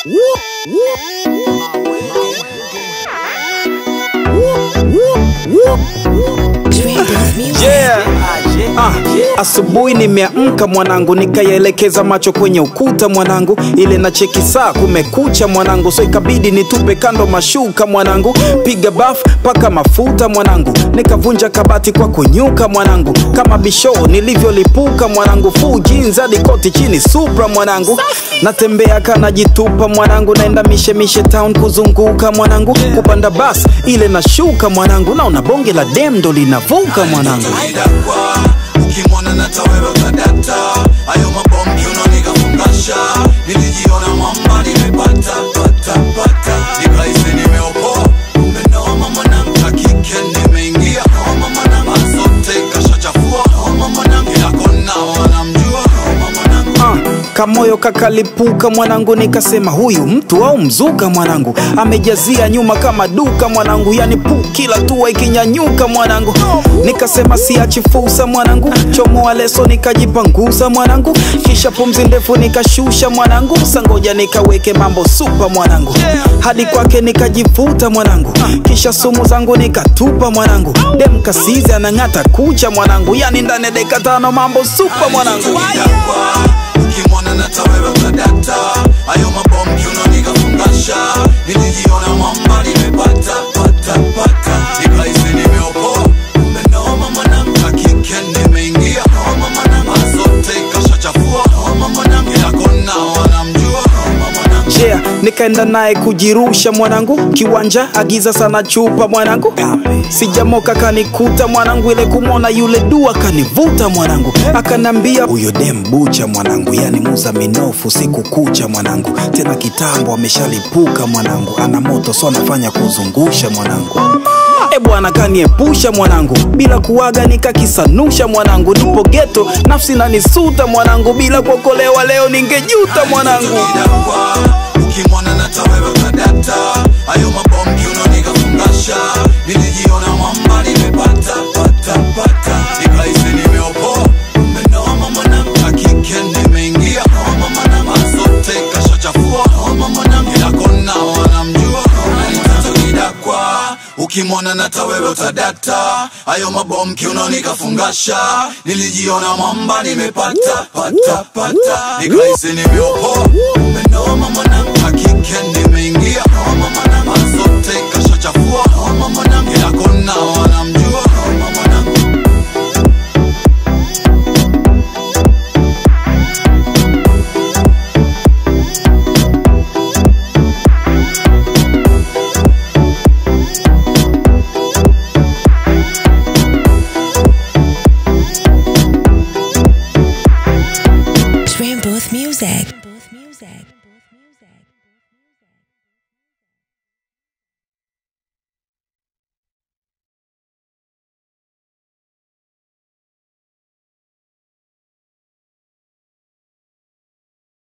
Yeah. Ah, asubuhi nimeamka mwanangu, nikayaelekeza macho kwenye ukuta mwanangu, ile na cheki saa kumekucha mwanangu, so ikabidi nitupe kando mashuka mwanangu, piga baf paka mafuta mwanangu, nikavunja kabati kwa kunyuka mwanangu, kama bisho nilivyolipuka mwanangu, full jeans hadi koti chini supra mwanangu, natembea kanajitupa mwanangu, naenda mishemishe town kuzunguka mwanangu, kupanda bas ile nashuka mwanangu, naona bonge la dem ndo linavuka mwanangu. Idakwa, ukimwona nata wewe utadata ayo mabombi unaonikafungasha nilijiona mwamba nimepata pata pata nikahisi nimeopoa kumbe noma mwanangu hakike nimeingia homa mwanangu azote kashachafua homa mwanangu kila kona wanamjua homa mwanangu Ah, kamoyo kakalipuka mwanangu, nikasema huyu mtu au mzuka mwanangu, amejazia nyuma kama duka mwanangu, yani pu kila tua ikinyanyuka mwanangu, nikasema siachi fursa mwanangu, chomoa leso nikajipangusa mwanangu, kisha pumzi ndefu nikashusha mwanangu, sangoja nikaweke mambo supa mwanangu, hadi kwake nikajivuta mwanangu, kisha sumu zangu nikatupa mwanangu, dem kasizi anang'ata kucha mwanangu, yani ndani ya dakika tano mambo supa mwanangu. Idakwa, ukimwona nata wewe utadata ayo mabombi unaonikafungasha nilijiona mwamba nimepata pata pata nikahisi nimeopoa kumbe noma mwanangu hakike nimeingia homa mwanangu azote kashachafua homa mwanangu kila kona wanamjua homa mwanangu yeah, nikaenda naye kujirusha mwanangu kiwanja agiza sana chupa mwanangu sijamoka kanikuta mwanangu ile kumwona yule dua kanivuta mwanangu akanambia huyo dem bucha mwanangu yani muza minofu siku kucha mwanangu tena kitambo ameshalipuka mwanangu ana moto so anafanya kuzungusha mwanangu e bwana kaniepusha mwanangu bila kuwaga nikakisanusha mwanangu nipo geto nafsi nanisuta mwanangu bila kuokolewa leo ningejuta mwanangu Idakwa, ukimwona nata wewe utadata ayo mabombi unaonikafungasha nilijiona mwamba nimepata pata pata nikahisi nimeopoa kumbe noma mwanangu hakike nimeingia homa mwanangu azote kashachafua homa mwanangu kila kona wanamjua Ananitaka kidakwa ukimwona nata wewe utadata ayo mabomki unaonikafungasha nilijiona mwamba nimepata pata pata nikahisi nimeopoa kumbe noma mwanangu hakike nimeingia homa mwanangu azote kashachafua homa mwanangu kila kona wanamjua homa mwanangu Dream Booth Music.